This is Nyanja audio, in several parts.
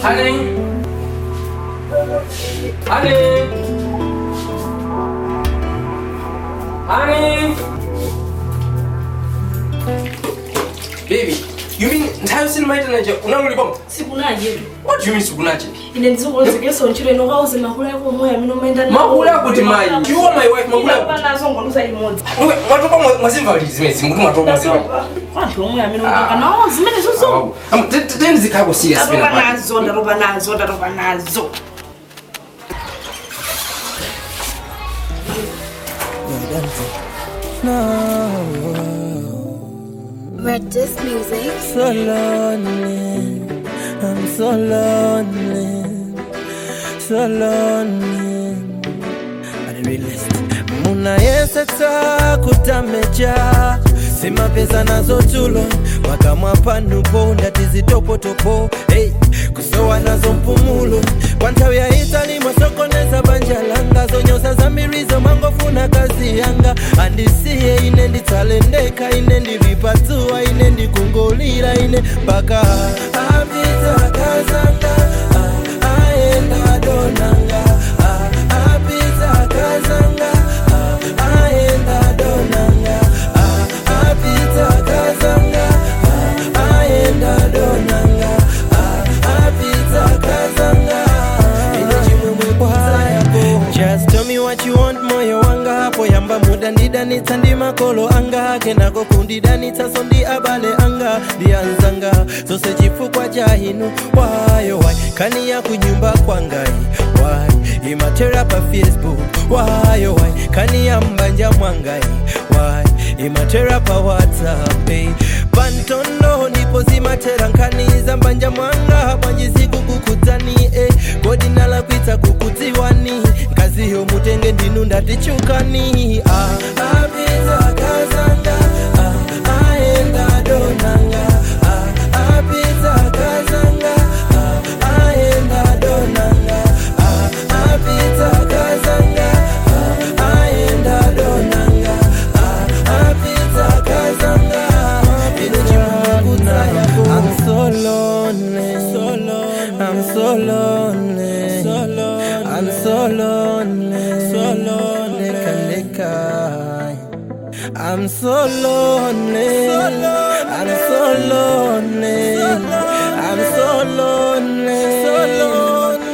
Honey. Honey. Honey. Baby, you mean nthawi sinimaita nje unalolipa sikunaje what do you mean sikunaje ine ndizingolozekesa ntchito ino kauze mahula yako moya amene umaenda Mahula akuti mayi. You are my wife, mahula akuti. nazo ngoluza imodzi Mwe- mwatopa mwa- mwazimva kuti zimezi mukuti mwatopa mwazimva kwanthu omwe amene utoka nawo zimene zozo teni zikhako serious ndatopa pena pake. nazo ndatopa nazo ndatopa nazo Red Disc Music. so lonely. I'm so lonely. So lonely. Are the realist. Muna yeseta kutameja sima pesa nazo tulo makamwa panupo ndati zitopotopo hey, kusowa nazo mpumulo kwa nthawi ya itali mwasokoneza banja langa zonyosa zambirizo mangofuna kazi yanga andisiye ine nditsalendeka ine ndilipatsuwa ine ndikungolira ine mpaka apita kazanga ah, aenda donanga ah, apita kazanga ah, aenda donanga ah, apita kazanga ah, aenda donanga ah, apita kazanga ine chimwemwe kwayapo just tell me what you want moyo wanga hapo yamba muda ndidanitsa ndi makolo anga kenako kundidanitsa so ndi abale anga ndiyanzanga zose chifukwa cha inu wayo wai kani ya kunyumba kwangai wai imatera pa facebook wayo wai kani ya mbanja mwangai wai imatera pa whatsapp eh. pantondo ndipo zimatera nkani za mbanja mwanga bwanjisiku kukudzani eh. kodi nalakwitsa kukudziwani nkaziyo mutenge ndinu ndatichukani ah. apita kazanga ah. aenda donanga ah. apita kazanga ah. aenda donanga ah. apita kazanga ah. aenda donanga ah. apita kazanga ine chimukudzaya I'm so lonely, so lonely. I'm so lonely, so lonely. I'm so lonely, so lonely. Neka, I'm so lonely, so lonely. I'm so lonely, so lonely. I'm so lonely, so lonely.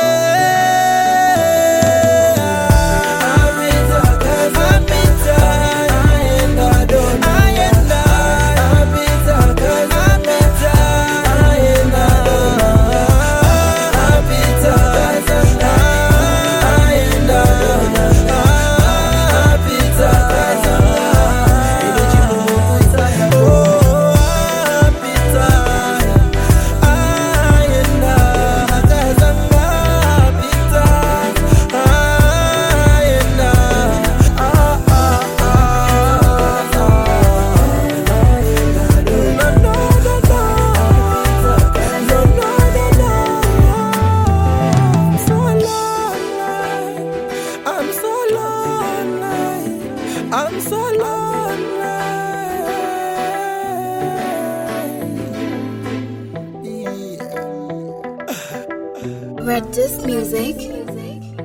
Apita kazanga, aenda dona, aenda. Apita kazanga, aenda dona. Apita kazanga, aenda dona. Apita kazanga, ine chimumukuta yako. Apita, aenda kazanga, apita, aenda. Ah, ah, ah, I'm so lonely. I'm so lonely. Yeah. Red Disc Music.